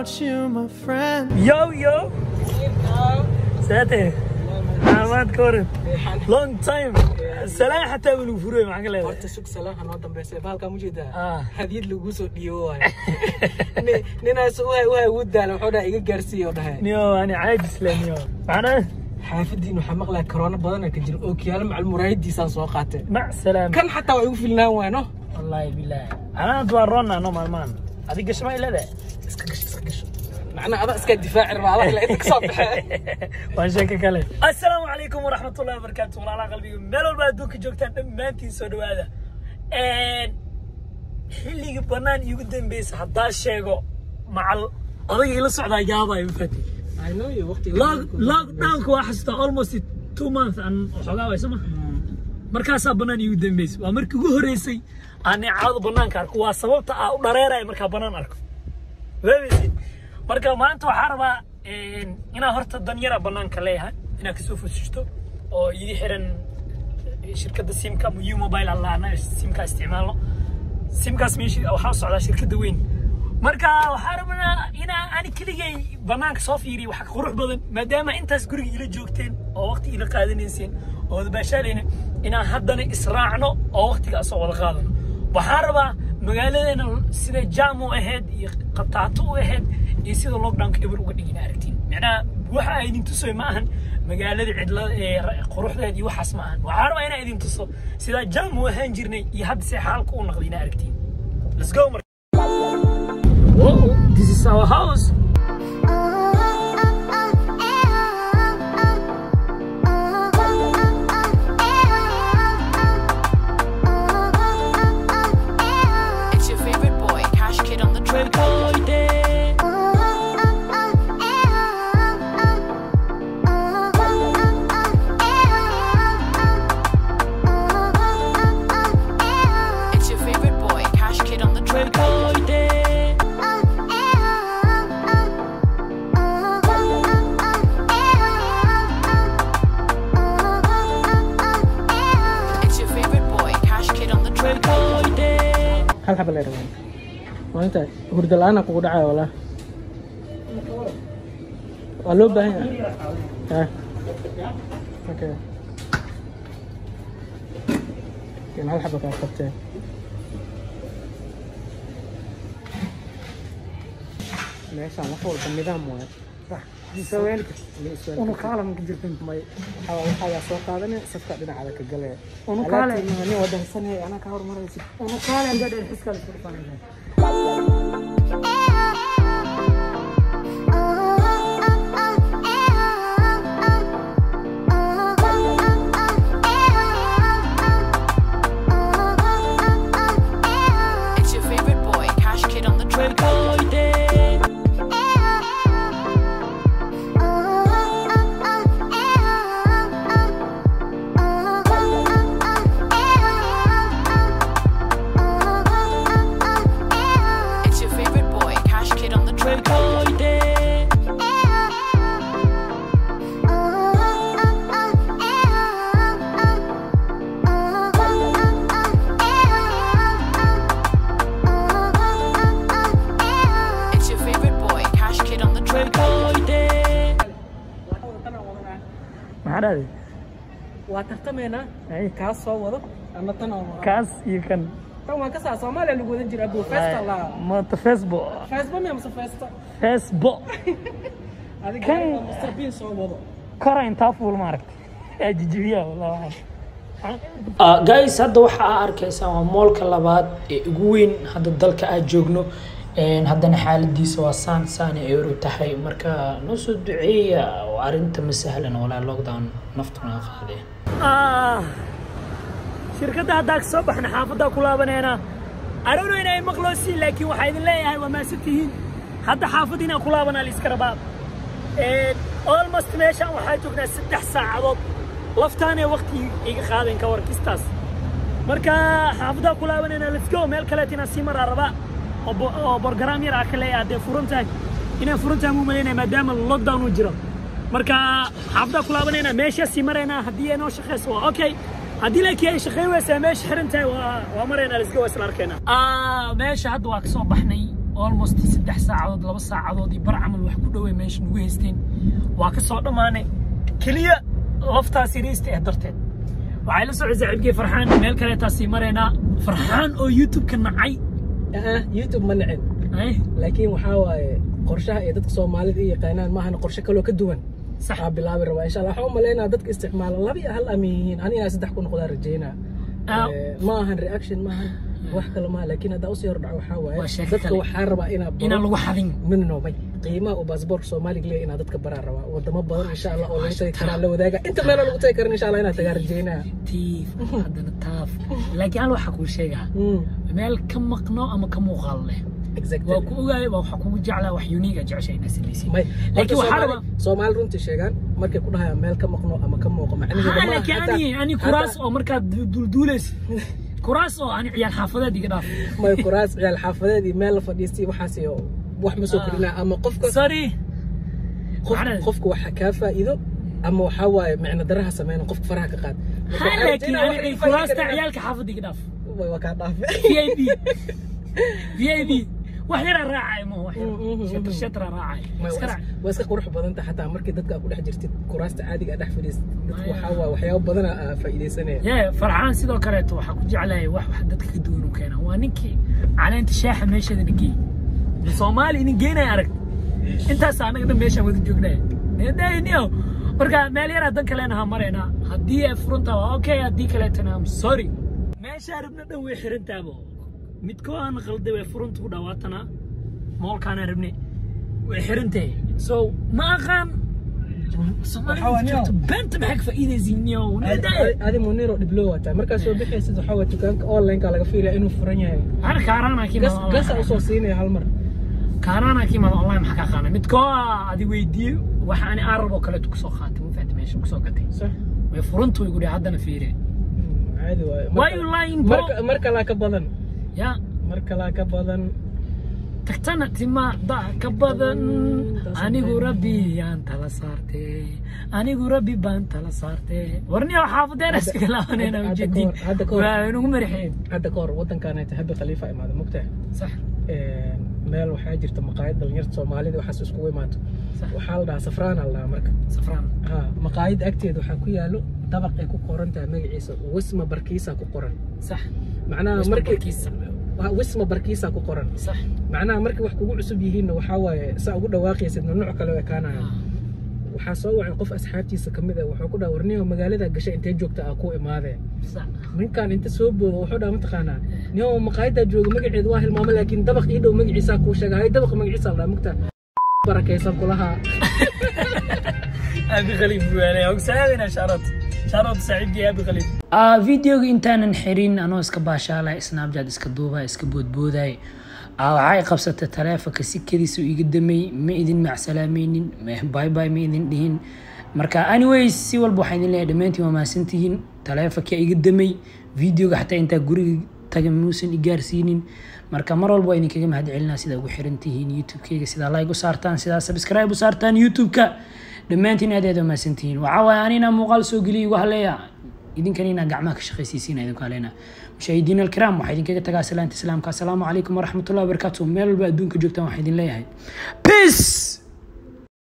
without you, my friend. Yo, yo. Sate. Ahmad Korin. Long time. Salaan xataa wuu furay maxaa ka leedahay? horta sug salaanka noo dambeysay bahalkaa ma jeedaa Ah. hadiyad lagu soo dhiibo waayo Ni- ninaas uhay uhay ugu daala wuxuu dhaha iga gaarsiiya oo dhahay Niyo, ani caajis leh niyo. Macnaa xaafadiin waxaa maqlaya korona badana ka jira ookiyaalo macal muraayadiisaan soo qaatay mac salaam. kan xataa waa igu filnaan waano Wallahi billahi. Anaa waa roonna no maalmaan. Adiga gasho ma ilaaday? iska gasho iska gasho macnaa adaa iska difaaci rabaa adaa kale inta kasoo baxee waan sheeko kale assalaamu calaykum waraxmatullahi wabarakaatu walaalaha qalbiga meel walba adduunka joogtaan dhammaantiin soo dhawaada xilligii bannaan iigu dambeysa haddaa sheego macal odayga ila socdaa yaabaayo mafati I know you waqtiga lockdownka waa xasuustaa almost two months aan xoogaa way soma markaasaa bannaan iigu dambeysa waa markii ugu horreysay aan neecawada bannaanka arko waa sababta aa u dhareeraya markaa bannaan arko waabaysid marka maanta waxaa rabaa inaa horta danyara bannaanka leeyahay inaa kasoo fusishto oo ii xiran shirkadda simka ama u mobile allaana simka isticmaalno simkaas meesha waxaa u socdaa shirkadda weyn marka waxaa rabnaa inaa ani keligay bannaanka soo fiiriyo wax qurux badan maadaama intaas guriga ila joogteen oo waqti ila qaadanayseen oo wada baashaalayna inaan haddana israacno oo waqtiga asoo wada qaadano waxaa rabaa magaaladeena sida jaam u ahayd iyo qataato u ahayd iyo sida lockdownka eber uga dhigina aragtiin macnaha waxa ay idin tusoy ma ahan magaalada cidla ee quruxdeed iyo waxaas ma ahan waxaa rabaa inaa idin tuso sida jaam u ahaan jirnay iyo hadda se xaalka u noqday ina aragtiin let's go mar Whoa, this is our house. It's your favorite boy, Cash Kid on the track. It's your favorite boy, Cash Kid on the track. It's your favorite boy, Cash Kid on the track. hal xaba leer waan maalinta hurda la-aan kugu dhacaya walaa waa loo baahan yahay ha okay kan hal xaba kaa qabteen meeshaan wax walba nidaam waaye Unu kaalam ka jirtan. may waxaa soo qaadanaya safka dhinacaada ka galaya Unu kaale. Alaabtiina nin wadansanaya anaa ka hormaraysid Unu kaalam dad dheer xiskaal isku dhufanaysa. It's your favorite boy, Cash Kid on the track. It's your favorite boy, Cash Kid on the track. It's your favorite boy, Cash Kid on the track. Maxaa dhahday? waa tartameynaa Ay, kaas soo wado ama tan oo kaas iyo kan. tan waa ka saa soomaaliya lagu wadan jira abuu festa la Mata Facebook. feesba miya mase festa Facebook. adiga Kan- waa Mr. Bean soo wado kora intaa fuul maaragtay yaa jijibiya wallahi guys hadda waxa aa arkaysaan waa moolka labaad ee ugu weyn hadda dalka aad joogno Een, haddana xaaladiisa waa saan saan ay oru tahay marka noo soo duceeya oo arrinta ma sahlan walaa lockdown naftuna qaadeen shirkadda haddaa ka soo baxna xaafaddaa ku laabaneena arano inay maqloosi laakiin waxaa idin leeyahay waa maasan tihiin hadda xaafad inaan ku laabanaa la iska rabaa almost meeshaan waxaa joognaa saddex saacadood laftaanee waqti iga qaadeen ka warkistaas marka xaafaddaa ku laabanayna let's go meel kaleet inaan sii maraa rabaa oo bo- oo borgaraam yar aa ka leeyahay haddee furan tahay inay furan tahay muu malaynaya maadaama lockdown uu jiro marka xaafaddaa ku laabanayna meeshaa sii maraynaa haddii ay noo shaqeyso waa okay haddii laakiin ay shaqayn weysaa meesha xiran tahay waa waa maraynaa let's go waa isla arkaynaa meesha hadda waa kasoo baxnay almost saddex saacadood laba saacadood iyo bar camal wax ku dhowey meesha nagu haysteen waa ka soo dhammaanay keliya laftaas yariista eh darteed waxay la socday saaxiibkii farxaan meel kaleetaasii maraynaa farxaan oo youtube-ka nacay Ah, youtube ma nicin Ay, laakiin waxaa waaye qorshaha iyo dadka soomaalida i yaqaanaan maahan qorshe kaloo ka duwan sax aa bilaabi rabaa insha allah waxaan u malaynaa dadka isticmaala laba iyo hal ama yihiin ani inaa saddex ku noqdaan rajeynaa Ah. Eh, ma ahan reaction ma ahan wax kale maaha laakiin haddaa usii hordhaco waxaa waaye Waa sheeko dadka kale. waxaa rabaa inaa baro- inaan lagu xadin no no no may qiimaha uu baasaboorka soomaaliga leeyahay inaa dadka baraa rabaa wadamo badan insha allah oo lagu tagi karaa la wadaaga inta meeloo lagu tagi karan insha allah inaa tagaa rajeynaa tiif haddana taaf laakiin hal waxaa kuu sheegaa Mm, meel ka maqno ama ka muuqaal leh exactly. waa ku ogaaya waa waxaa kugu jeclaa wax unique a jecesha inaa samaysid may laakiin waxaa Soomaali- rabaa soomaali runtii sheegaan markay ku dhahayaan meel ka maqno ama ka muuqo macnaheedu ها ma aha laakiin hataa- ani ani kuraas hataa- oo markaad dulduulaysa kuraas oo ani ciyaal xaafadeed iga dhaaf may kuraas ciyaal xaafadeed iyo meel la fadhiistay waxaas iyo wax ma soo kordhinaa ama qofka sorry qof- Macnaheedu- qofka waxa kaa faa'iido ama waxaa waaye micno daraha sameyna qofka faraha ka qaad Marka ها waxaa laakiin rajeynaa wax ani ay kuraasta faa'iido karaan. ciyaalka xaafadda iga dhaaf Way- waa kaa dhaafe VIP VIP wax yar aan raacay ma wax Mm, mm, yar mm. shatr shatr aan raacay May iska waa raac is- waa iska qurux badan tahay xataa markii dadka aad ku dhex jirtid kuraasta caadiga aad dhex fadhiistid dadka waxaa waaye waxyaabo badan aa faa'iidaysanaya yee farxaan sidoo kaleeto waxaa ku jeclahay wax wax dadka ka duwan u keena waa ninkii caleenta shaaxa meesheeda dhigey soomaali inin geenaya arag intaas anaga dhan meeshaan wada joognay nedayniyo marka meel yaraa dan kalena ha maraynaa haddii ay furanta waa okay haddii kaleetana am sorry meeshaa rabna dhan way xirantaabo midkoo aan qalday way furanta ku dhawaatana moolkaanaan rabne way xirantahay so ma aqaan Waxaa waa soomaalida nio. beenta maxay ka faa'iidaysiinyo nedaya adi muniro dhiblo wataa markaa soo bixaysid waxaa waaye dukaanka online-ka laga fiilaya inuu furan yahay أنا كارانا كيما gas gasa usoo siinaya hal mar كارانا كيما والله ما حكى قانا متكو هذه ويدي waxa ani arab oo kale ku soo qaatay ma fahamtay meesha ku soo gatay sax way furantu igu dhahay haddana fiire Mm, caadi waaye why you lying bro marka mar kalaa ka badan ya mar kalaa ka badan tagtana timaada ka badan anigu rabbi yaan tala saartay anigu rabbi baan tala saartay warniyo xaafadeena iskaga laabanayna Hadda- hadda ujeedin kahor- hadda kahor. waa inugu marixeen hadda ka hor wadankaanayta habi khaliifa imaada mugtahay sax meel waxaa jirta maqaayad dhalinyarta soomaalida waxaas iskugu imaato sax waxaa la dhahaa safraana la dhahaa marka safraan ha maqaayad agteeda waxaa ku yaalo dabaq ay ku qoran tahay magaciisa wisma barkiisa ku qoran sax macnaha Wisma markii Barkiisa. Waa wisma barkiisa ku qoran sax macnaha markii wax kugu cusub yihiinna waxaa waaye saa ugu dhawaaqaysid mamnuuc kale u ekaanaya waxaa soo wacay qof asxaabtiisa ka mid ah wuxuu ku dhaha warniyo magaalada gashay intee joogta ah ku imaadee sax ninkan inta soo boodo wuxuu dhaha mataqaanaa niyo maqaayadaa jooga magaceedu waa hilmaamo laakiin dabaq ii dhow magaciisaa kuu sheega hay dabaq magaciisa la dhaha mugta barakaysan kulahaa ابي غليب وعليه سلامنا شارات شارات سعيد ابي غليب آه فيديوga intaanan xirin anoo iska baashaalay snapchat iska duubay iska boodbooday ah waxay qabsatay taleefonka si kadiisu iga damay ma idin macsalaamaynin bye bye ma idin dhihin marka anyways si walba waxaan idin leeyahay dhammaantiin waa mahadsantihiin taleefonka iga damay videoga xataa intaa guriga taga muusan i gaarsiinin marka mar walba waa idinkaga mahad celinaa sidaa ugu xiran tihiin youtube-keyga sidaa like u saartaan sidaa subscribe u saartaan youtube-ka dhammaantiin aad aad umahadsantihiin waxaa waaye anina muuqaal soo geliya igu haleeya idinkan inaa gacmaha ka shaqaysiisiina idinku haleena mushaahidiin alkiraam waxaa idinkaga tagaa salaanta islaamka asalaamu calaykum waraxmatullahi wabarakaatu meel walba adduunka joogtaan waxaa idin leeyahay peace